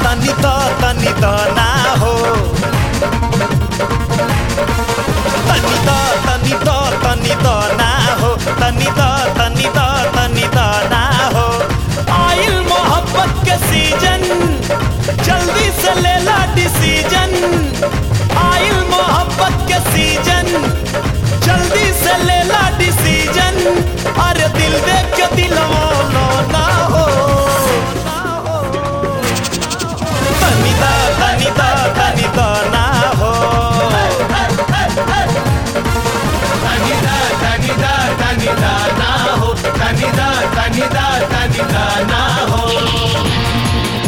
तनी द तनी द ना हो तनी द तनी द तनी द ना हो तनी द तनी द तनी द ना हो आइल मोहब्बत के सीजन जल्दी से ले ला डिसीजन आइल मोहब्बत के सीजन जल्दी से ले ला डिसीजन अरे दिल देख के दिलवा लो ना हो तनी दा तनी दा तनी दा ना हो तनिदा तनिदा तनिदा ना हो तनिदा तनिदा तनिदा ना हो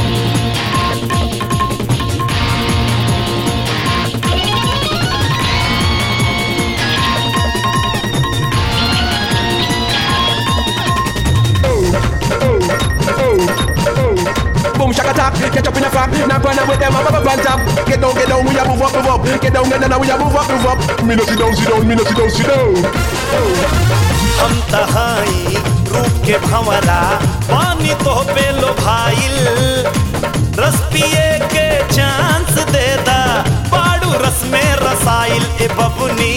Boom shaka tap, catch up in a flap. Now run with them, I'm up on top. Get down, get down, we a move up, move up. Get down, get down, we a move up, move up. Me no sit down, sit down, me no sit down, sit down. हम तहाई रूप के भंवरा पानी तो पे लो भाईल रस पिए के चांस दे दा बाड़ू रस में रसाइल ए बबुनी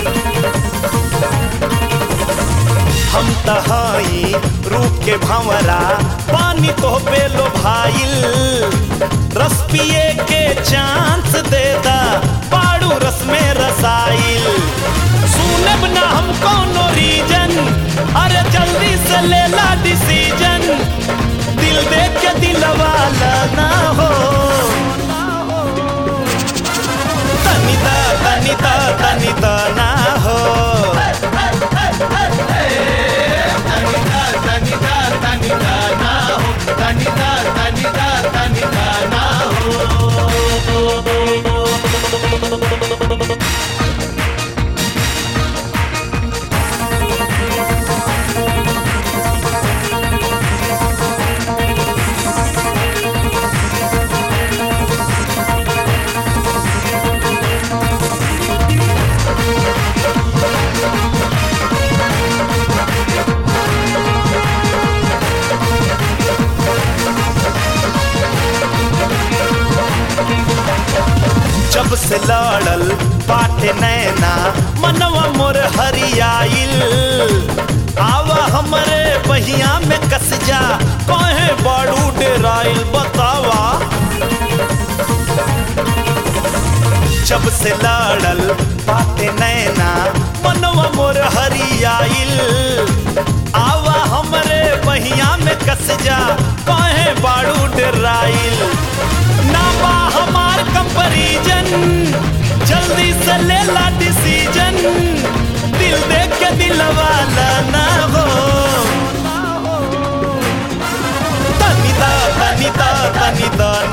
हम तहाई रूप के भंवरा पानी तो पे लो भाईल रस पिए के चांस दे दा बाड़ू रस में रसाइल सुनब ना हम कोनो रीजन अरे जल्दी से ले ला डिसीजन दिल देख के दिलवा ना हो तनिदा तनिदा तनिदा ना हो तनिदा तनिदा तनिदा ना हो तनिदा तनिदा तनिदा ना हो जब से लड़ल बाटे नैना मनवा मोर हरियाइल आवा हमरे बहिया में कस जा कहे बाड़ू डेराइल बतावा जब से लड़ल बाटे नैना मनवा मोर हरियाइल आवा हमरे बहिया में कस जा कहे बाड़ू डेराइल ना बा हमार कंपैरिजन जल्दी से ले ला डिसीजन दिल देख के दिलवा ना हो तनिदा तनिदा तनिदा